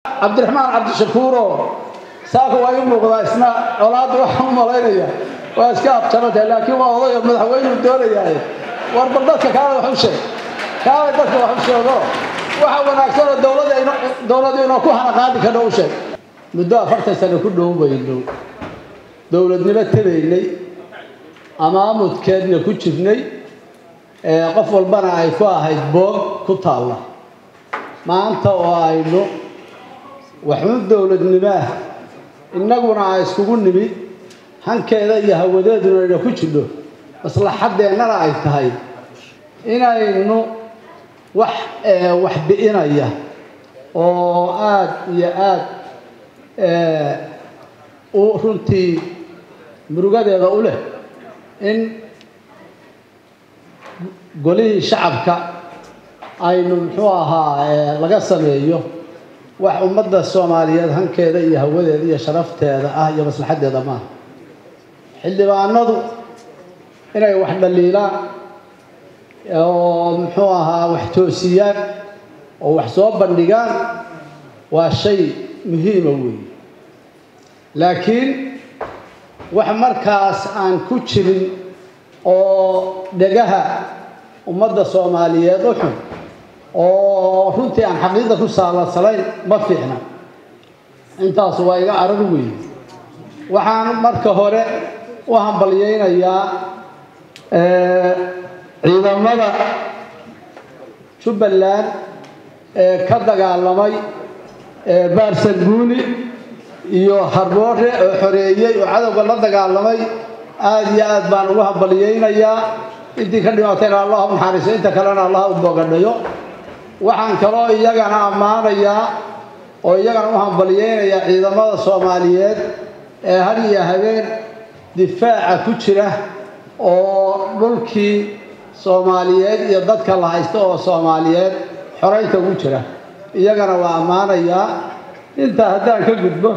cabdiraxmaan cabdishakuuroo saaka waa ii muuqdaa isna colaadda waxaan u malaynaya waa iska abjarantay laakiin waa odayo madaxweynuu doonayahay war bal dadka kaale wax u sheeg kaale dadka wax u sheego waxa wanaagsanoo dowladda dowladdu inoo ku hana qaadi kadho u sheeg muddo afartan sano ku dhow bayno dowladnimo tabaynay amaamudkeedna ku jirnay qof walbana ay ku ahayd boog ku taalla maanta oo aynu waxun dowladnimaah innaguna ay iskugu nimid hankeeda iyo hawadeeduna ayna ku jirno maslaxadeennana ay tahay inaynu wax wax bi'inaya oo aada iyo aada u runtii murugadeeda u leh in golihii shacabka aynu muxuu ahaa laga sameeyo wax ummadda soomaaliyeed hankeeda iyo hawadeeda iyo sharafteeda ah iyo maslaxaddeeda maaha xildhibaanadu inay wax dhaliilaan oo muxuu ahaa wax toosiyaan oo wax soo bandhigaan waa shay muhiima weeye laakiin wax markaas aan ku jirin oo dhegaha ummadda soomaaliyeed u xun oo runtii aan xaqiiqda ku saalansanayn ma fiicna intaas waa iga arar weeye waxaan marka hore u hambalyaynayaa ciidamada jubbaland ee ka dagaalamay baarsanguuni iyo harboore oo xoreeyey oo cadowga la dagaalamay aada iyo aad baan ugu hambalyaynayaa intii ka dhimatayna allah u naxariiso inta kalena allah u bogadhayo waxaan kaloo iyagana ammaanayaa oo iyagana u hambalyaynayaa ciidamada soomaaliyeed ee har iyo habeen difaaca ku jira oo dhulkii soomaaliyeed iyo dadka la haysto oo soomaaliyeed xoraynta ugu jira iyagana waa ammaanayaa intaa haddaan ka gudbo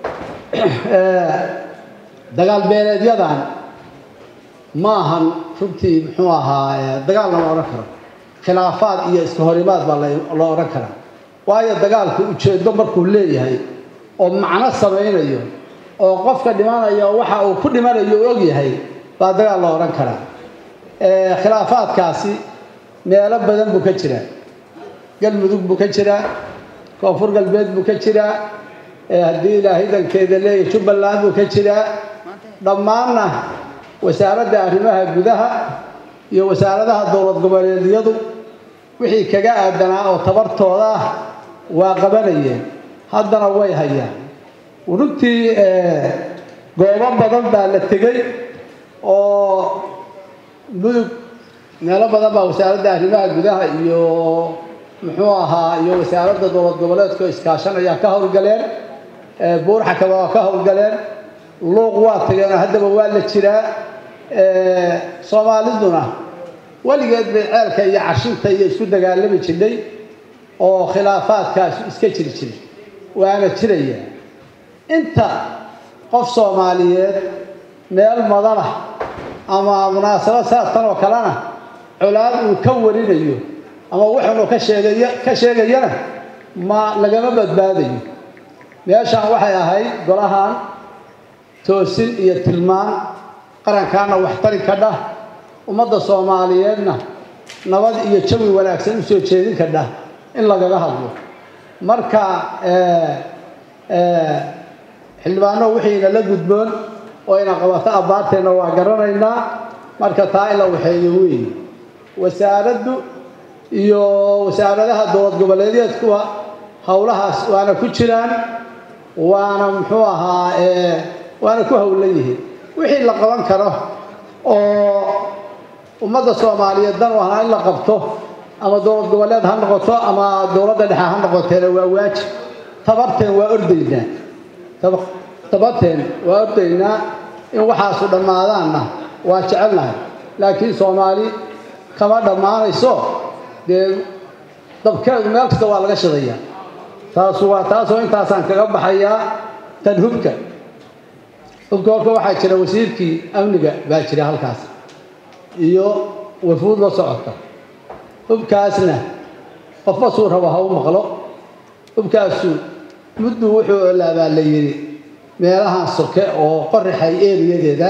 dagaal beeleedyadan ma ahan runtii muxuu ahaa dagaal lama odhan karo khilaafaad iyo iska horimaad baa loo odhan karaa waayo dagaalku ujeeddo markuu leeyahay oo macno samaynayo oo qofka dhimanayo waxa uu ku dhimanayo u ogyahay baa dagaal loo odhan karaa khilaafaadkaasi meelo badan buu ka jiraa galmudug buu ka jiraa koonfur galbeed buu ka jiraa haddii ilaahay dankeeda leeyahay jubbaland buu ka jiraa dhammaanna wasaaradda arrimaha gudaha iyo wasaaradaha dowlad goboleedyadu wixii kaga aadanaa oo tabartooda ah waa qabanayeen haddana way hayaan runtii goobo badan baa la tegey oo mudug meelo badan baa wasaaradda arrimaha gudaha iyo muxuu ahaa iyo wasaaradda dowlad goboleedka oo iskaashanaya ka howlgaleen buurxakaba waa ka howlgaleen luuq waa tageenoo haddaba waa la jiraa soomaaliduna weligeed bay ceelka iyo cashinta iyo isku dagaalami jirnay oo khilaafaadkaas iska jiri jiray waana jiraya inta qof soomaaliyeed meel madana ama munaasabad saastan oo kalena colaad uu ka warinayo ama wuxuunu ka sheegay ka sheegayana ma lagama badbaadayo meeshaan waxay ahayd golahan toosin iyo tilmaan qarankaana waxtari ka dhah ummadda soomaaliyeedna nabad iyo jawi wanaagsan u soo jeedin ka dhah in lagaga hadlo marka xildhibaano wixiina la gudboon oo ina qabato abbaarteenna waa garanaynaa marka taa in la waxeeyo weeye wasaaraddu iyo wasaaradaha dowlad goboleedeedkuwa howlahaas waana ku jiraan waana muxuu ahaa waana ku howlan yihiin wixii la qaban karo oo ummadda soomaaliyeed dan u ahaa in la qabto ama dowlad goboleed ha noqoto ama dowladda dhexe ha noqoteena waa waajib tabarteen waa ordaynaa tabarteen waa ordaynaa in waxaasu dhammaadaanna waa jecelnahay laakiin soomaali kama dhammaanayso dee dabkeedu meel kasta waa laga shidayaa taasu waa taasoo intaasaan kaga baxayaa tan hubka hubka horka waxaa jira wasiirkii amniga baa jira halkaas iyo wafuud la socota hubkaasna qofba suu rabo ha u maqlo hubkaasu muddu wuxuu olaabaa la yidhi meelahan soke oo qoraxay eriyadeeda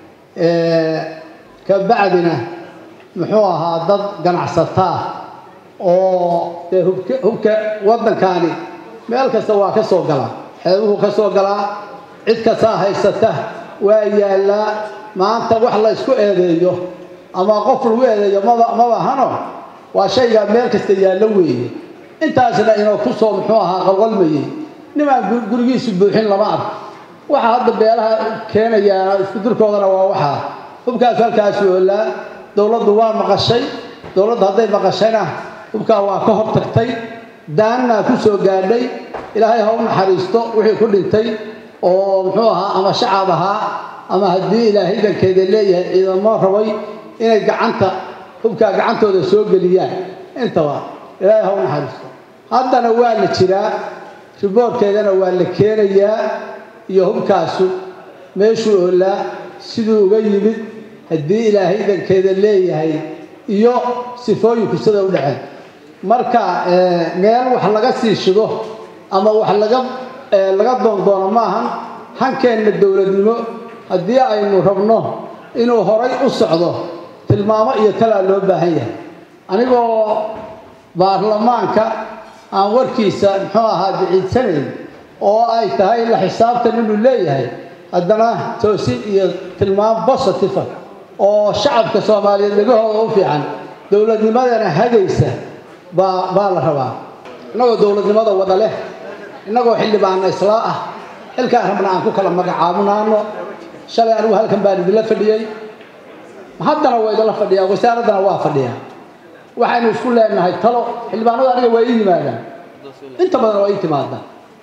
ka bacdina muxuu ahaa dad ganacsataa oo dee hubka hubka waddankaani meel kasta waa ka soo galaa xeebuhu ka soo galaa cid kastaa haysata waa yaallaa maanta wax la ysku eedeeyo ama qof lagu eedeeyo maba maba hano waa shaygaa meel kasta yaallo weeye intaasna inuu ku soo muxuu ahaa qalqalmayey nimaan gurigiisu buuxin lama arko waxaa hadda beelaha keenayaa iskudurkoodana waa waxaa hubkaas halkaasu oolaa dowladdu waa maqashay dowladdu hadday maqashayna hubkaa waa ka hor tagtay daannaa ku soo gaadhay ilaahay ha u naxariisto wixii ku dhintay oo muxuu ahaa ama shacab ahaa ama haddii ilaahay dankeeda leeyahay ciidamo rabay inay gacanta hubkaa gacantooda soo geliyaan intaba ilaahay ha u naxariisto haddana waa la jiraa riboorkeedana waa la keenayaa iyo hubkaasu meeshuu oolaa siduu uga yimid haddii ilaahay dankeeda leeyahay iyo sifooyinku sida u dhaceen marka meel wax laga sii shido ama wax laga laga doondoono maahan hankeenna dowladnimo haddii aynu rabno inuu horay u socdo tilmaamo iyo talaa loo baahan yahay anigoo baarlamaanka aan warkiisa muxuu ahaa biciidsanayn oo ay tahay la xisaabtan inuu leeyahay haddana toosin iyo tilmaam bositiva oo shacabka soomaaliyeed dhagahooda u fiican dowladnimadana hagaysa baa baa la rabaa innagoo dowladnimada wada leh innagoo xildhibaana islaa ah xilkaan rabna aan ku kala magacaabunaano shalay anigu halkan baan idinla fadhiyey haddana waa idinla fadhiyaa wasaaraddana waa fadhiyaa waxaynu isku leenahay talo xildhibaanadu aniga waa ii yimaadaan inta badan waa ii timaadaan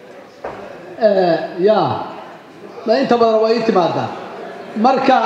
ya inta badan waa ii timaadaan marka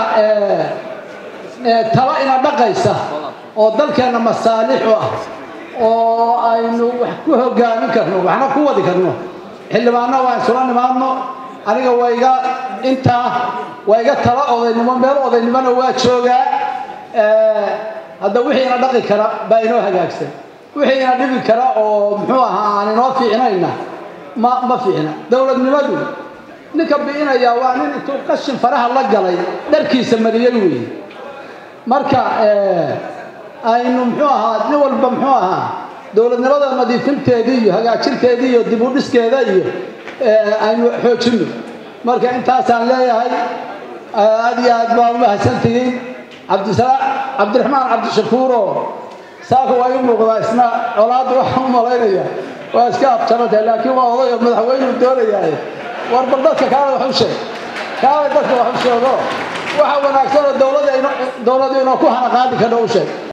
talo ina dhaqaysa oo dalkeenna masaalix u ah oo aynu wax ku hogaamin karno waxna ku wadi karno xildhibaanna waan isula nimaadno aniga waa iga intaa waa iga talo odaynimo meel odaynimona waa joogaa hadda wixii ina dhaqi kara baa inoo hagaagsan wixii ina dhibi kara oo muxuu ahaa aan inoo fiicnayna ma ma fiicna dowladnimadu ninka bi'inaya waa nin intuu qashin faraha la galay dharkiisa mariyey weeye marka aynu muxuu ahaa nin walba muxuu ahaa dowladnimada nadiifinteedii iyo hagaajinteedii iyo dib u dhiskeeda iyo aynu xoojinno marka intaasaan leeyahay aad iyo aad baa umahadsantihiin cabdisalaam cabdiraxmaan cabdishakuuro saaka waa ii muuqdaa isna colaadda waxaan u malaynaya waa iska abjarantay laakiin waa odayo madaxweynuu doonayahay war bal dadka kaale wax u sheeg kaale dadka wax u sheego waxa wanaagsan oo dowladda dowladdu inoo ku hana qaadi kadho u sheeg